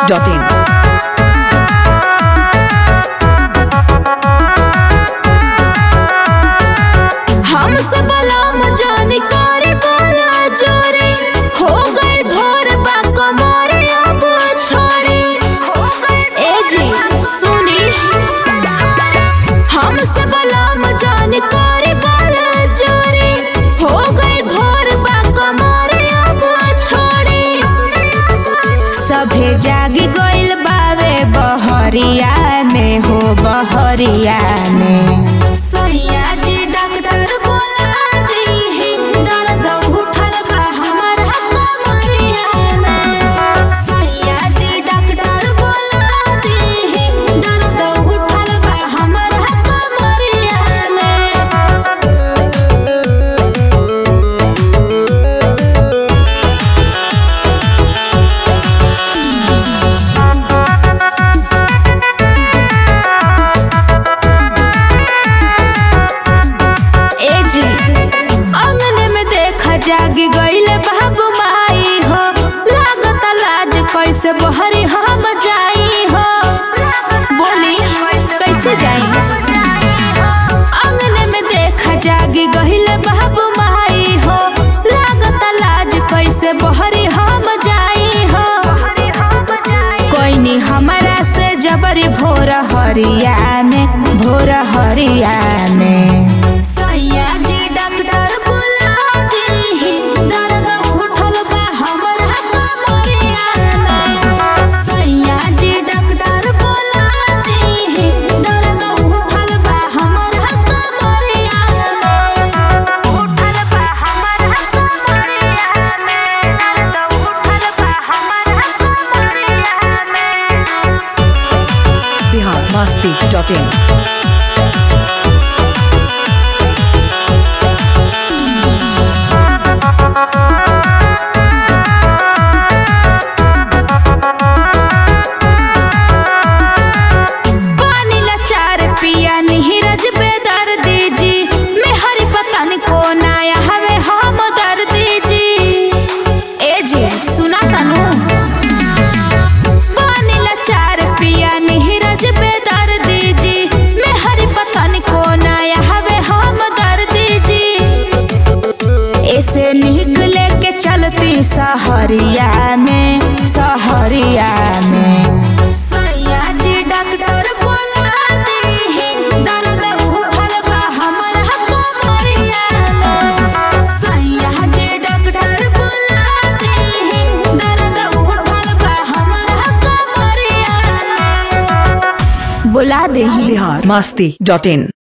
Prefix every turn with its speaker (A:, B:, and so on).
A: masti.in.
B: हम सब लाम जानी करे बोला जोरे हो गए भोर बा कमरे अब छोड़े ए जी सुनी हम सब लाम जानी करे बोला जोरे हो गए भोर बा कमरे अब छोड़े सभे जागी गइल बावे बहरिया में हो बहरिया में सैया जी डॉक्टर बोला दी दर्द उठल बा हमारा कमरिया में सैया जी डॉक्टर बोला दी दर्द उठल बा हमारा कमरिया में ए जी आंगन में देखा जागी गईले बाबू माई हो लागत लाज कैसे बहरी हम जाई हो बोली कैसे जाई आंगन में देखा जागी गईले बाबू माई हो लागत लाज कैसे बहरी हम जाई हो कोई नहीं हमारा से जबरी भोर हरिया में भोर हरिया में सैया जी डॉक्टर बुला दी दर्द उठल बा हमरा कमरिया में सैया जी डॉक्टर बुला दी दर्द उठल बा हमरा कमरिया में उठल बा हमरा कमरिया में दर्द उठल बा हमरा कमरिया में
A: Bihar masti.in.
B: पानी लाचार पिया नीरज बेदर दीजी मैं हरी पतन को नाया हवे हम दर दीजी ए जी सुना तनु पानी लाचार पिया नीरज बेदर दीजी मैं हरी पतन को नाया हवे हम दर दीजी ऐसे निकले के चलती सहरिया में सहरिया में सैया जी डॉक्टर बोला दी दर्द उठल बा हमरा कमरिया में सैया जी डॉक्टर बोला दी दर्द उठल बा हमरा कमरिया में बुला दे
A: Bihar masti.in.